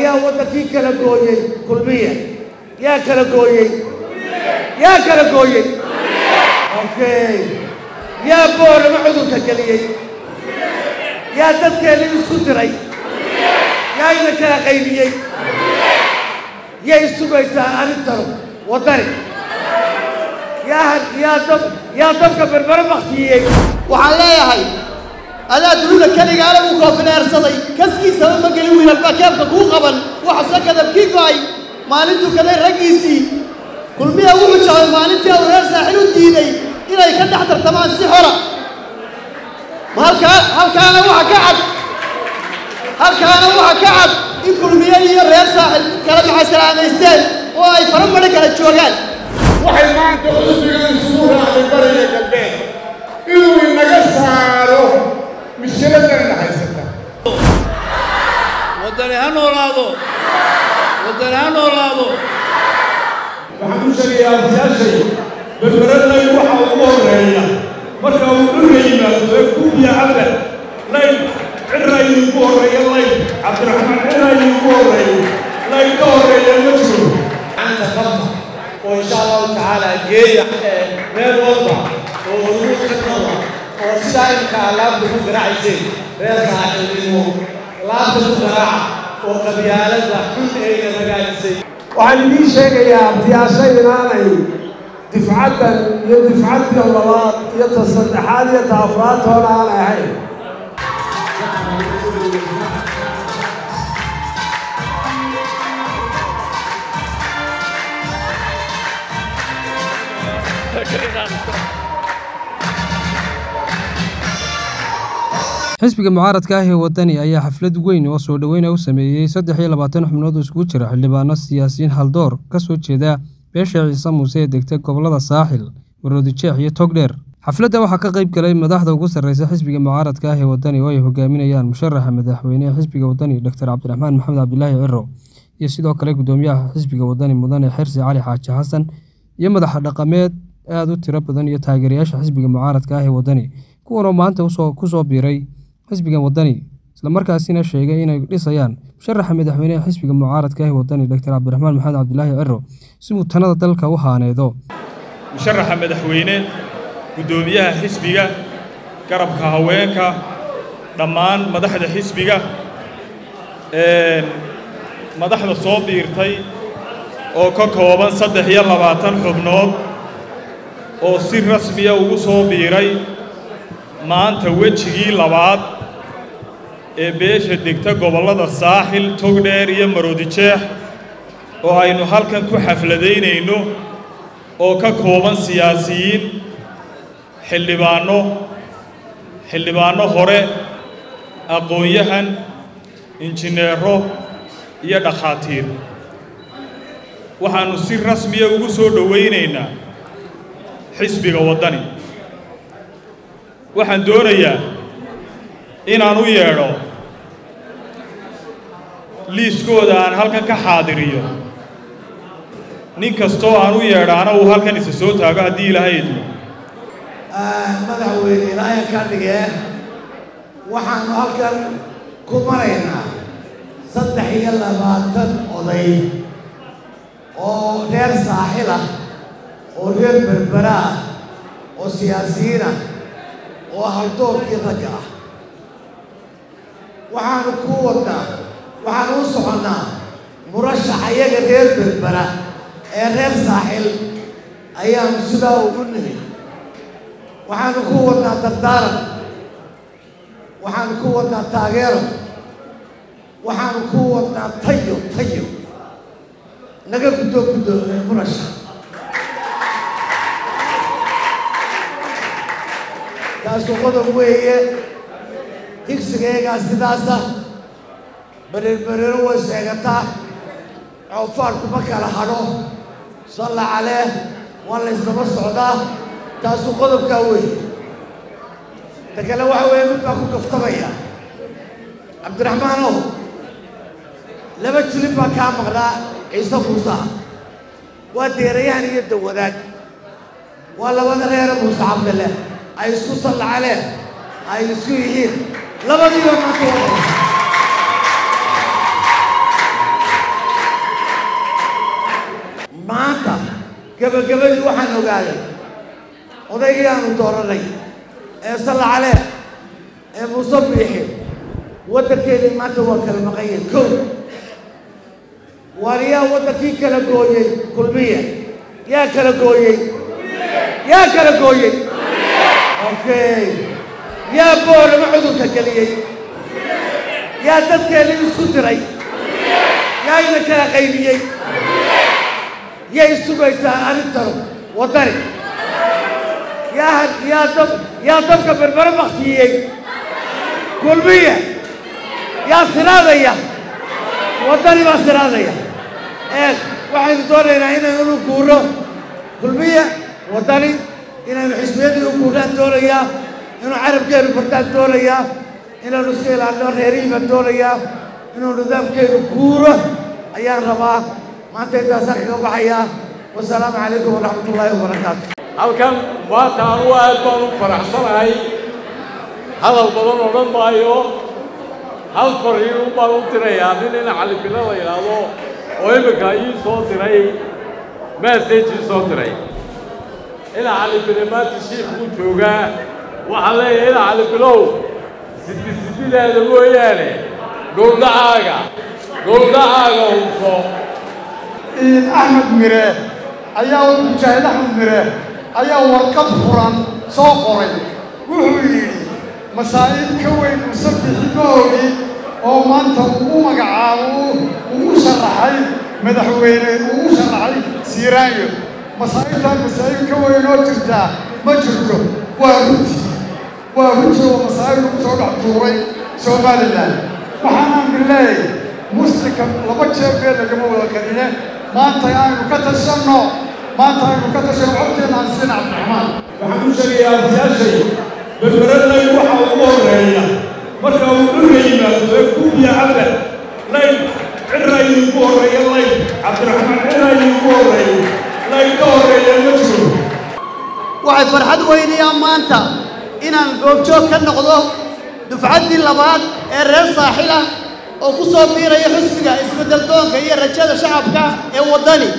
ayaa waddankii kala gooyey kulmiya yaa kala gooyey yaa kala gooyey okay yaa boorama cudurka geliyey yaa dadkeena isku diray yaa ina kala qaybiyey yay sugaysaa arrintanu waddani yaa yaa dab yaa dabka berbere baktiyey waxaan leeyahay adaa dunida keligaale uu koofineersaday kaskiisaba ma gelin wiilalbaa keebka kuu qaban waxase kadabkii go'ay maalintuu kaday raggiisii kulmiya wuxuu jabay maalintii uu reer saaxil u diiday inay ka dhex tartamaan si xora ma halkaa halkaana waxa ka cad halkaana waxa ka cad in kulmiye iyo reer saaxil kala macaysalaamaysteen oo ay fara madhi kala joogaan waxay maanta cusbiga isugu raacday bariga galbeed inuu inaga saaro mishiladana haysata waddani ha noolaado waddani ha noolaado waxaan u sheegayaa ardayaashay berberadlay waxa ugu horreeya marka uu dhulka yimaado ee kubiya alle layn cirayii ugu horreeya layn cabdiraxmaan cirayii ugu horreeya layn ka horreeya ma jiro gacanta qabta oo insha allahu tacaala geeya meel walba oo hormuud ka noqda oo sidaa imika alaabta ku garaacayseen reer saaxiibnimo laabta ku garaaca oo qabyaalada xun eega ragaajisay waxaan idiin sheegayaa abtiyaasha inaanay difcaddan iyo difcadda labaad iyo ta saddexaad iyo ta afraad toona aanay ahayn xisbiga mucaaradka ah ee waddani ayaa xaflad weyn oo soo dhoweyna u sameeyey saddex iyo labaatan xubnood oo iskugu jira xildhibaano siyaasiyiin haldoor ka soo jeeda beesha ciise muuse ee degta gobollada saaxil maroodijeex iyo togdheer xafladda waxaa ka qayb galay madaxda ugu sarreysa xisbiga mucaaradka ah ee waddani oo ay hogaaminayaan musharaxa madaxweynehe xisbiga waddani doctor cabdiraxmaan maxamed cabdilaahi ciro iyo sidoo kale guddoomiyaha xisbiga waddani mudane xirsi cali xaaji xasan iyo madaxa dhaqameed aad u tiro badan iyo taageerayaasha xisbiga mucaaradka ah ee waddani kuwanoo maanta ku soo biiray xisbigan waddani islamarkaasina sheegay inay dhisayaan musharaxa madaxweyneha xisbiga mucaaradka ah waddani doctor cabdiraxmaan maxamed cabdilaahi ciro si uu tanada dalka u haaneedo musharaxa madaxweyne guddoomiyaha xisbiga garabka haweenka dhammaan madaxda xisbiga madaxda soo biirtay oo ka kooban saddex iyo labaatan xubnood oo si rasmiya ugu soo biiray maanta wejigii labaad ee beesha degta gobollada saaxil togdheer iyo maroodijeex oo aynu halkan ku xafladaynayno oo ka kooban siyaasiyiin xildhibaanno xildhibaanno hore aqoon-yahan injineero iyo dhakhaatiir waxaannu si rasmiya ugu soo dhowaynaynaa xisbiga waddani waxaan doonayaa inaan u yeedho liiskooda aan halkan ka xaadiriyo nin kastoo aan u yeedhaana uu halkan isa soo taago haddii ilaahay idmo madaxweyne ilaahay ka dhigee waxaannu halkan ku maraynaa saddex iyo labaatan oday oo reer saaxil ah oo reer berbera ah oo siyaasiyiin ah oo haldoorkii ragga ah waxaanu ku wadnaa waxaanu u soconnaa murashax ayaga reer berbera ee reer saaxil ayaanu sidaa ugu nimi waxaanu ku wadnaa dardaaran waxaanu ku wadnaa taageero waxaanu ku wadnaa tayo tayo naga guddoo guddoo murashax taasuu qodob weeye higsigeegaa sidaasa berirberiro way sheegataa coofaarku ma kala hadho salla calee waa la ysdaba socdaa taasuu qodobkaa weeye ta kale waxa weeye mid baa ku kaftamaya cabdiraxmaanow laba jilin baa kaa maqnaa ciise muusaha waa deerayahan iyo dawadaag waa labada reere muuse cabdile ay isku sallacaleen ay isku yihiin labadiiba maanta waa gebagabadii waxaan ogaaday odaygii aanu dooranay ee salla calee ee muuse biixi waddankeedii maanta waa kala maqanyay kow waar yaa waddankii kala gooyey kulmiya yaa kala gooyey yaa kala gooyey okay yaa boorama cudurka geliyey yaa dadkeedii isku diray yaa ina kala qaybiyey yay sugaysaa arrintanu waddani yaa yaa dab yaa dabka berbere baktiyey kulmiya yaa siraadaya waddani baa siraadaya ee waxaynu doonaynaa inaynu guuro kulmiya waddani inaynu xisbiyadii u guurnaan doonayaa inuu carabkeenu bartaan doonayaa inaynu iska ilaalino reerihii baan doonayaa inuu nidaamkeenu guuro ayaan rabaa maanta intaasaan kaga baxayaa wasalaamu calaykum waraxmat ullaahi wabarakaatu halkan maanta anugu aad baan u faraxsanahay hadal badan odhan maayo hal fariin baan u dirayaa nin ina calibilo la yidhaahdo oo imminka ii soo diray message ii soo diray ina calibile maanta shiikuu joogaa waxaan leeyahay ina calibilow sidi sidideeda mooyaane dhuldhacaaga dhuldhacaaga hubso axmed mire ayaa mujaahid axmed mire ayaa warqad furan soo qoray wuxuu yidhi masaa'ib ka weyn musabixi ma ogi oo maanta ugu magacaabo ugu sharaxay madaxweyne ugu sharaxay siiraanyo masaa'ibtaan masaa'ib ka weyn oo jirtaa ma jirto waa runti waa runti oo masaa'ib lagu soo dhex tuuray somalilan waxaanaan bileeyay muslimka laba jeer bee lagama wada karine maanta aynu ka tashanno maanta aynu ka tashanno codkeena aan siin cabdiraxmaan waxaan u sheegayaa ardayaashay berberadlay waxa ugu horreeya marka uu dhulka yimaado ee kubiya cabda layn cirra idinku horreeya layn cabdiraxmaan cirra idinku horreeya layn ka horreeya ma jiro waxay farxad weynayaan maanta inaan goobjoog ka noqdo dufcaddii labaad ee reer saaxil ah oo ku soo biiraya xisbiga isbeddel doonka iyo rajada shacabka ee waddani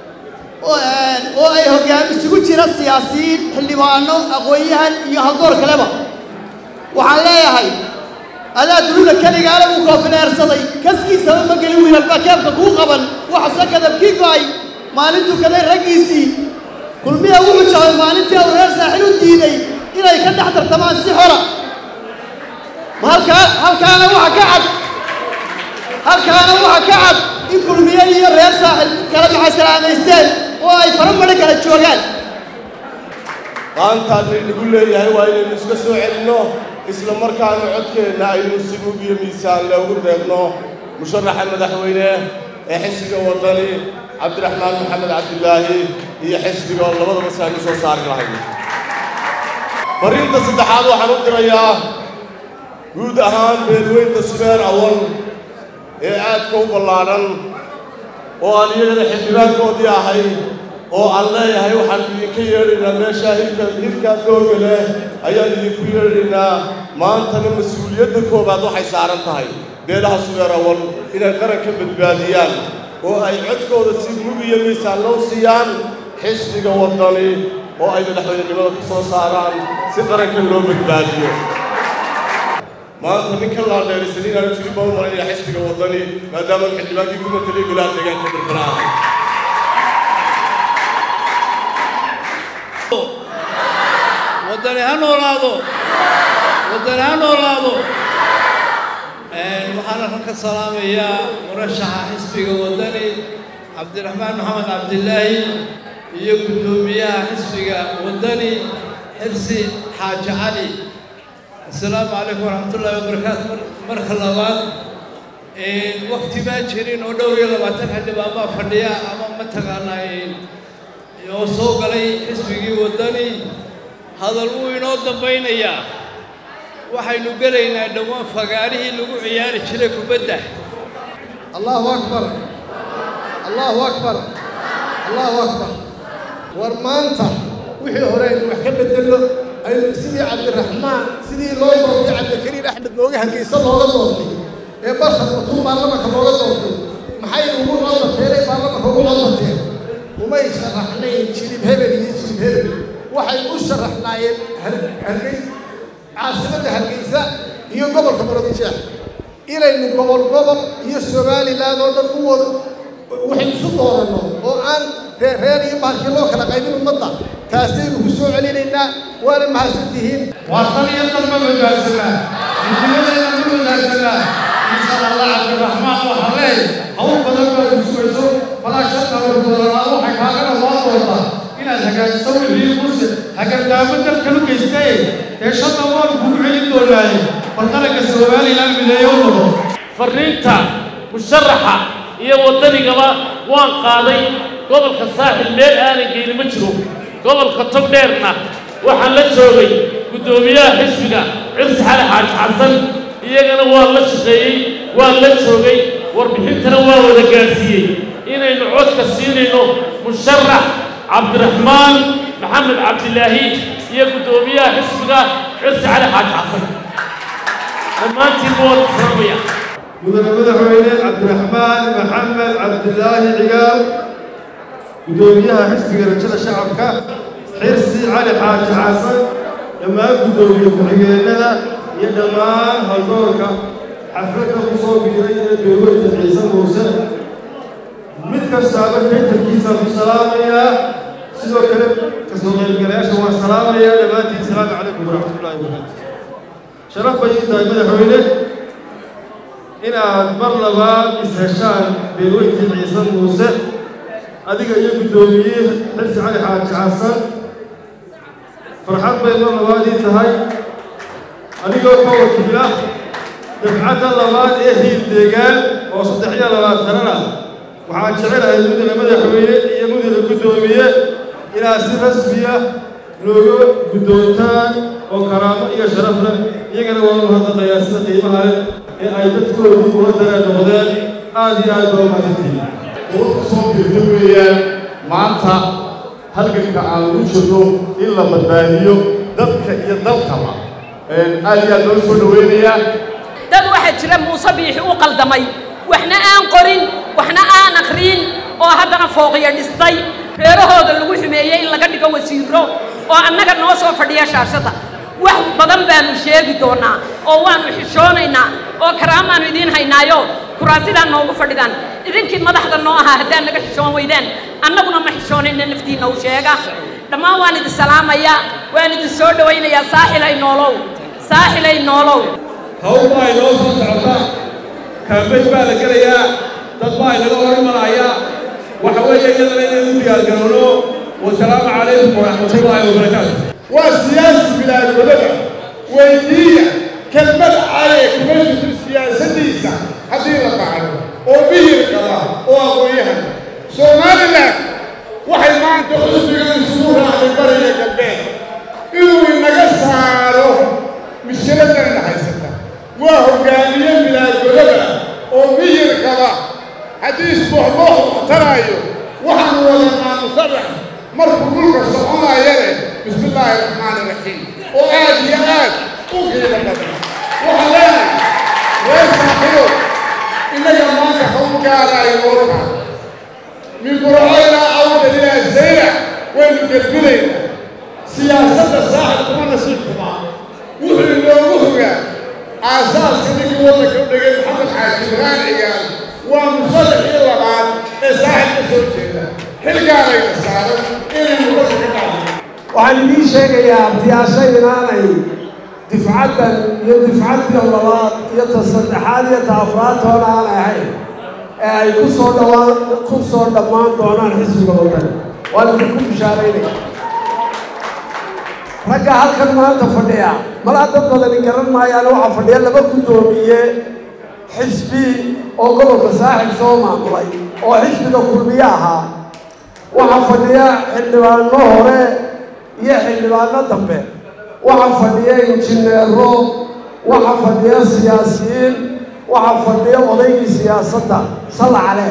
oo ay hoggaan isugu jira siyaasiyiin xildhibaano aqoon-yahan iyo haldoor kaleba waxaan leeyahay adaa dunida keligaale uu koofineersaday kaskiisaba ma gelin wiilalbaa keebka kuu qaban waxase kadabkii go'ay maalintuu kaday raggiisii kulmiya wuxuu jecay maalintii uu reer saaxil u diiday inay ka dhex tartamaan si xora halkaa halkaana waxa ka cad halkaana waxa ka cad in kulmiye iyo reer saaxil kala macaysalaamaysteen oo ay faramari kala joogaan maantaan lagu leeyahay waa inaynu iska soo celinno isla markaana codkeenna aynu si mug iyo miisaan loogu deeqno musharaxa madaxweyne ee xisbiga waddani cabdiraxmaan maxamed cabdilaahi iyo xisbiga oo labadaba si aynu soo saari lahayn fariinta saddexaad waxaan u dirayaa guud ahaan beelweynta subeer awal ee aadka u ballaadhan oo aan iyagana xildhibaankoodii ahay oo aan leeyahay waxaan idinka yeedhaynaa meeshaa hilka hilkaa dooga leh ayaan idinku yeedhaynaa maantana mas-uuliyadda koowaad waxay saaran tahay beelaha subeer awal inay qaranka badbaadiyaan oo ay codkooda si mug iyo miisaan loo siiyaan xisbiga waddani oo ay madaxweynenimada ku soo saaraan si qaranka loo badbaadiyo maanta ninka laadheerisan inaanu jirin baan u malaynayaa xisbiga waddani maadaama xildhibaankii ku matalay golaha deegaanka berbera ah waddani ha noolaado waddani ha noolaado waxaana kan ka salaamayaa murashaxa xisbiga waddani cabdiraxmaan maxamed cabdilaahi iyo guddoomiyaha xisbiga waddani xirsi xaaji cali assalaamu calaykum waraxmatullaahi wabarakaatu marka labaad wakti baa jirin oo dhowr iyo labaatan xildhibaan baa fadhiya ama mataqaanaa oo soo galay xisbigii waddani hadal wuu inoo dambaynayaa waxaynu gelaynaa dhowaan fagaarihii lagu ciyaari jiray kubadda allahu akbar allahu akbar allahu akbar war maanta wixii hore aynu wax ka bedelno aynu sidii cabdiraxmaan sidii loo doortay cabdikariim axmed nooga hangaysa looga doortay ee barkhad watuu baarlamanka looga doortay maxay ugu codbateen ee baarlamanka ugu codbateen umay sharaxnayn jilib hebel iyo jilib hebel waxay u sharaxnaayeen hargey caasimadda hargeysa iyo gobolka muradisheex inaynu gobol gobol iyo somaliland oo dhan u wada waxay isu dooranno oo aan reer reer iyo bahalkii loo kala qaybin ummadda taasaynu ku soo celinaynaa waana mahadsan tihiin waa tan iyo tan ma badbaadsanaa midnimadeena ma badbaadsanaa insha allah cabdiraxmaan waxaa leey hawl badan baad usugayso falaa shaka warbadanaa waxay kaagana loo doontaa inaad hagaajiso wixii muse hagardaamo dalkanu geystay dee shanta waan kugu celin doonaaye bal qaranka somaliland mideeyo noqo farriinta musharaxa iyo waddanigaba waan qaaday gobolka saaxil meel aanan geyni ma jiro gobolka togdheerna waxaan la joogay guddoomiyaha xisbiga cirsi xali xaaji xasan iyagana waa la shaqeeyey waa la joogay warbixintana waa wada gaadhsiiyey inaynu codka siinayno musharax cabdiraxmaan maxamed cabdilaahi iyo guddoomiyaha xisbiga cirsi cali xaaji xasan dhammaantiinba waa islaamaya mudane madaxweyne cabdiraxmaan maxamed cabdilaahi cigaal guddoomiyaha xisbiga rajada shacabka xirsi cali xaaji xasan dhammaan guddoomiye ku-xigeenada iyo dhammaan haldoorka xafladda ku soo biiray ee beerweyta ciise muuse mid kastaaba kaytarkiisaan ku salaamayaa sidoo kale kasoo qaybgalayaasha waan salaamayaa dhammaantiin asalaamu calaykum waraxmatullaahi wabarakaatu sharaf bay ii tahay madaxweyne inaad mar labaad is-heshaan beerweyntii ciise muuse adiga iyo guddoomiye xirsi cali xaaji xasan farxad bay mar labaad ii tahay adigoo ka wakiila dafcadda labaad ee hiil deegaan oo saddex iyo labaatanana waxaan jecelahay mudane madaxweyne iyo mudane guddoomiye inaad si rasmiya nooga guddoontaan oo karaamo iyo sharaf leh iyagana waa u hadlaqayaa sida qiimaha leh ee ay dadkoodii ula dareen noqdeen aad iyo aad baa u mahadsantihiin dowladda soo birta weeyaan maanta halganka aan ugu jirno in la badbaadiyo dadka iyo dalkaba aad iyo aad loo soo dhaweynayaa dad waxaa jira muuse biixi u qaldamay waxna aan qorin waxna aan akhriin oo haddana fooqiyo dhistay reerahooda lagu xumeeyey in laga dhigo wasiiro oo annaga noo soo fadhiya shaashada wax badan baanu sheegi doonaa oo waanu xishoonaynaa oo karaamaanu idiin haynaayo kuraasidaa noogu fadhidaan idinkii madaxda noo ahaa haddaan naga xishoon weydaan annaguna ma xishoonayna naftiinna u sheega dhammaan waan idin salaamayaa waan idin soo dhowaynayaa saaxilay noolow saaxilay noolow hawl baa inoo soo socota kaambeyn baa la gelayaa dad baa inaga hor imanayaa waxa weeye iyadana inaynu u diyaargarowno wasalaamu calaykum waraxmatullaahi wabarakaatu waa siyaasi bilaadwadada weydiiya kelmad caye kuma jirto siyaasaddiisa haddii la qacdo oo mihir qaba oo aqoon-yahan somalilan waxay maanta xusbiga isugu raacday bariga galbeed inuu inaga saaro mishiradana haysata waa hoggaamiye bilaadwadada oo mihir qaba haddii isbooxboox muxtaraayo waxaanu wadanaa musarax markuu dhulka soconayane bismi illaahi raxmaani raxiim oo aad iyo aad u qiimo badan waxaan leenahay reer saaxibo innaga maanta hawl gaaraayo oo taa min burcoynaa awdal ilaa zayra waynu gelgudaynaa siyaasadda saaxib kuma nasiib xumaa wuxuu inoogu hogaa aasaaska ninkii waddanka u dhegay maxamed xaaji ibraan cigaal waa musadaxii labaad ee saaxib ka soo jeeda xilgaanayna saaran inaynu dadka ka dhacdo waxaan idiin sheegayaa abtiyaasha inaanay difcaddan iyo difcaddii labaad iyo ta saddexaad iyo ta afraad toona aan ahayn ee ay ku soo dhawaan ku soo dhammaan doonaan xisbiga waddan waan idinku bishaaraynaya ragga halkan maanta fadhiya malaa dad badani garan maayaan waxaa fadhiya laba guddoomiye xisbi oo gobolka saaxib soo maamulay oo xisbiga kulmiye ahaa waxaa fadhiya xildhibaano hore iyo xildhibaano dambe waxaa fadhiya injineero waxaa fadhiya siyaasiyiin waxaa fadhiya odaygii siyaasadda salla calee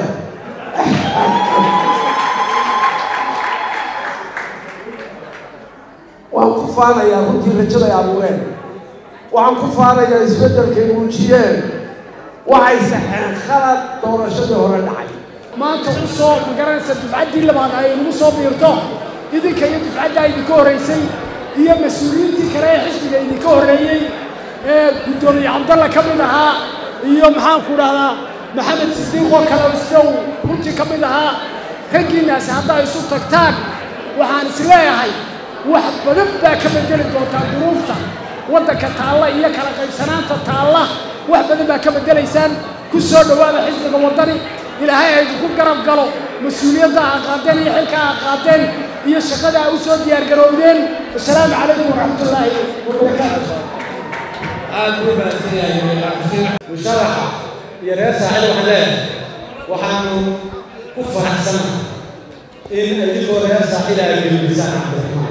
waan ku faanayaa runtii rajaday abuureen waxaan ku faanayaa isbeddelkay muujiyeen waxay saxeen khalad doorashadii hore dhacay maanta u soo magaranaysa dufcaddii labaad ay nagu soo biirto idinka iyo dufcaddaa idinka horraysay iyo mas-uuliyiintii kale ee xisbiga idinka horreeyey ee guddoomiye cabdalla ka mid ahaa iyo maxaanku dhahdaa maxamed sidiiq oo kale isna uu runtii ka mid ahaa raggiinnaasi haddaa isu tagtaan waxaan is leeyahay wax badan baa ka bedeli doontaa duruufta waddanka taalla iyo kala qaybsanaanta taalla wax badan baa ka beddelaysaan ku soo dhowaada xisbiga waddani ilaahay ha idinku garab galo mas-uuliyadda aa qaadeen iyo xilka aa qaadeen iyo shaqada aa u soo diyaargarowdeen wasalaamu calaykum waraxmatullaahi wabarakaatu aad buu mahadsan yahay musharaxa iyo reer saaxil waxaan leeyahay waxaanu ku faraxsanahay in idinkoo reer saaxil ay gelibisaan cabdiraxmaan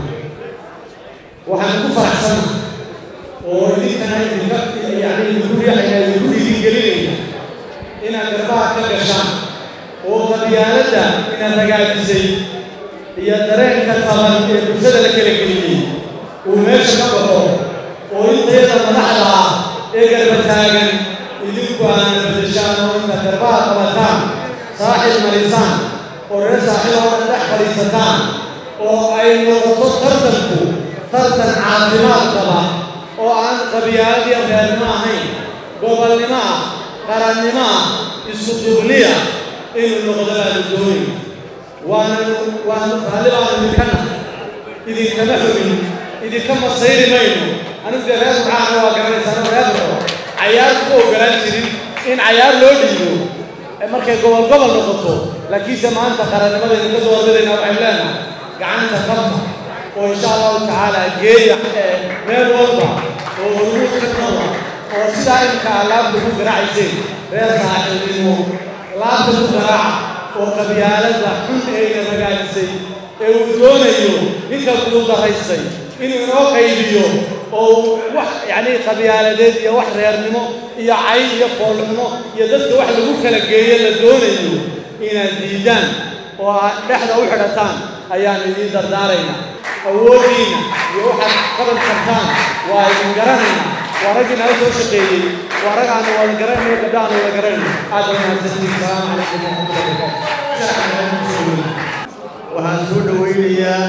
waxaanu ku faraxsanahay oo idinkana idinka yani idinku riixayna idinku dhiirigelinayna inaad garbaha ka gashaan oo qabyaaladda inaad ragaajisay iyo dareenka taban ee bulshada la kala geliyey uu meesha ka baxo oo intayada madaxda ah ee garba taagan idinku aana bedeshaan oo intaad garbaha qabataan saaxil marisaan oo reer saaxil oo dhan dhex fadhiisataan oo ay noqoto tartanku tartan caafimaad qaba oo aan qabyaalad iyo reernimo ahayn gobolnimo ah qarannimo ah isu dubliya inuu noqdo baanu doonay waananu waanu raalli baanu idinka nahay idinkama xogin idinka masayri mayno anigu dee reer maxaana waa garanaysaan reer maxo cayaar ku ogolaan jirin in cayaar loo dhiibo markay gobol gobol noqoto laakiinse maanta qarannimadaynu ka soo ordadayna waxaynu leenahay gacanta qabta oo insha allahu tacaala geeya meel walba oo hormuud ka noqda oo sidaa imika laabta ku garaacayseen reer saaxiibnimo laabta ku garaaca oo qabyaaladda xun eeyna ragaajisay ee uu doonayo ninka guuldaraystay inuu inoo qaybiyo oo wax yacni qabyaaladeed iyo wax reernimo iyo cay iyo foolxumo iyo dadka wax lagu kala geeyo la doonayo inaad diidaan oo aad dhexda u xidhataan ayaan idiin dardaaraynaa awooddiina iyo waxaad qaban kartaan waa idin garanaynaa waa raggii nala soo shaqeeyey waa rag aanu wada garanayno gabdha aanu wada garanayno aad baa mahadsantihiin salaamu calaykum waraxmatullahi wabarakaatu waxaan soo dhowaynayaa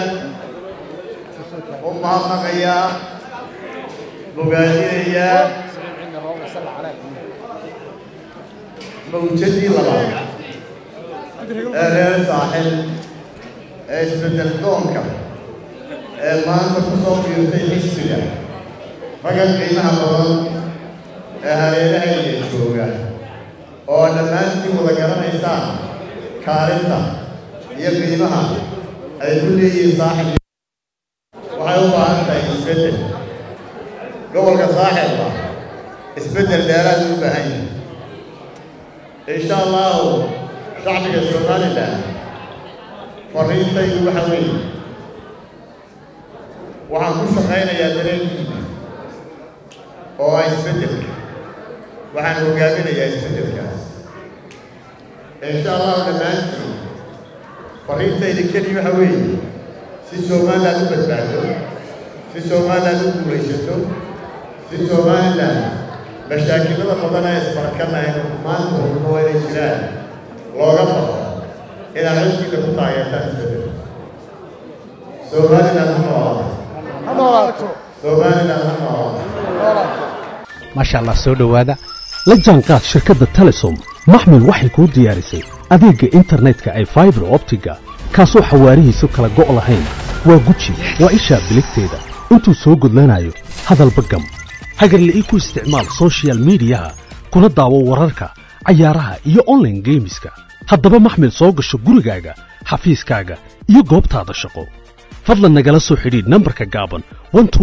u mahadnaqayaa bogaadinayaa mawjadii labaad ee reer saaxil ee isbeddel doonka ee maanta ku soo biirtay xisbiga raggan qiimaha badan ee hareerahayga jooga oo dhammaantiin wada garanaysaan kaalinta iyo qiimaha ay ku leeyihiin saaxib waxay u baahan tahay isbeddel gobolka saaxibka isbeddel dheeraad u baahan yahay insha allahu shacbiga somalilan fariintaydu waxa weeye waxaan ku shaqaynayaa dareenkiina oo ah isbeddelka waxaan hogaaminayaa isbeddelkaas insha allahu dhammaantiin fariintayda keliya waxa weeye si somalilan u badbaado si somalilan u guulaysato si somalilan mashaakilada badan ee isbarakanahayn maanta hurmo waa inay jiraan looga baxo inaad xisbiga ku taageertaan isbedel somalilan ha noolaato somalilan ha noolaato maasha allah soo dhowaada la jaanqaad shirkadda telesom maxmil waxay kuu diyaarisay adeegga internetka ay faibar optiga kaasoo xawaarihiisu kala go' lahayn waa guji waa ishaa biligteeda intuu soo gudlanayo hadalba gam hagarla'ii ku isticmaal sochial midiyaha kuna daawo wararka cayaaraha iyo onlaine geemiska haddaba maxmil soo gasho gurigaaga xafiiskaaga iyo goobtaada shaqo fadlan nagala soo xidhiidh nambarka gaaban